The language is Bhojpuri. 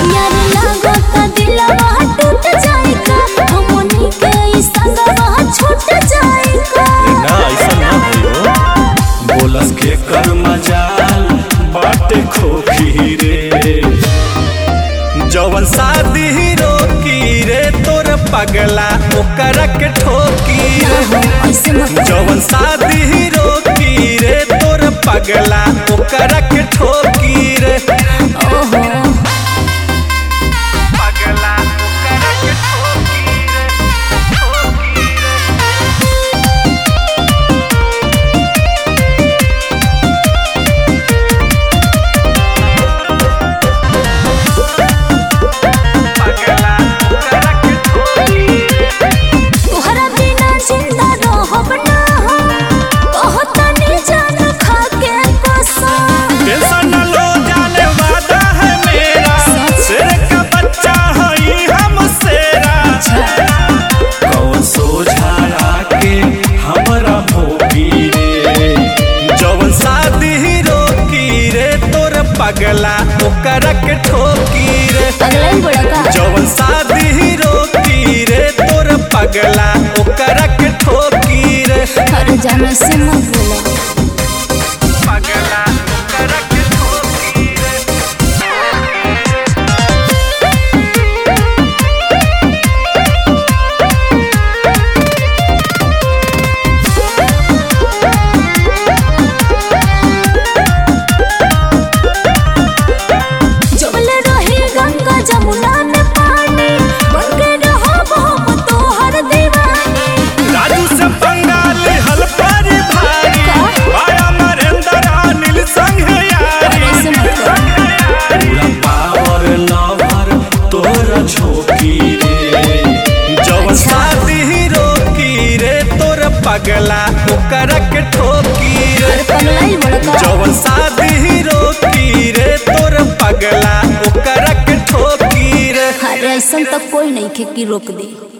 यार लागता दिलवा टूट जाए का हमनी के ई संगवा छूट जाए का ना ऐसा ना भयो बोलस के कर मजाल बाटे खोखी रे जवन शादी ही रोकी रे तोर पगला ओकरा के ठोकी रे ऐसे मत जवन शादी ही रोकी रे तोर पगला ओकरा के ठोकी रे ओहो पगला ओकरा के ठोकी रे ठोकी रे पगला ओकरा के ठोकी रे तोहरा बिना जिंदा रहब ना हम कहतनी जान खा के कसम टेंशन न लो जाने वादा है मेरा शेर का बच्चा हई हम शेरा कौन सोझा के हमरा भोगी रे जवन शादी ही रोकी रे तोर पगला ओकरा के ठोकी रे अगला ही बड़ा का जवन शादी ही रोकी रे तोर पगला ओकरा के ठोकी रे हर जाना से मत बोला पगला ओकरा के ठोकी रे जबले रही गंगा जमुना में पानी बनके रहब हम तोहर दीवानी राजू से बंगाल हल पर भारी आया नरेंद्र अनिल संग यारी ऐसे मत कर पूरा पावर लवर तोरा झोंकी रे जवन शादी ही रोकी रे तोर पगला ओकरा के ठोकी रे अरे पगला ही बड़ा का जवन शादी ही रोकी रे तोर पगला ओकरा के ठोकी रे अरे ऐसा तक कोई नहीं खे कि रोक दे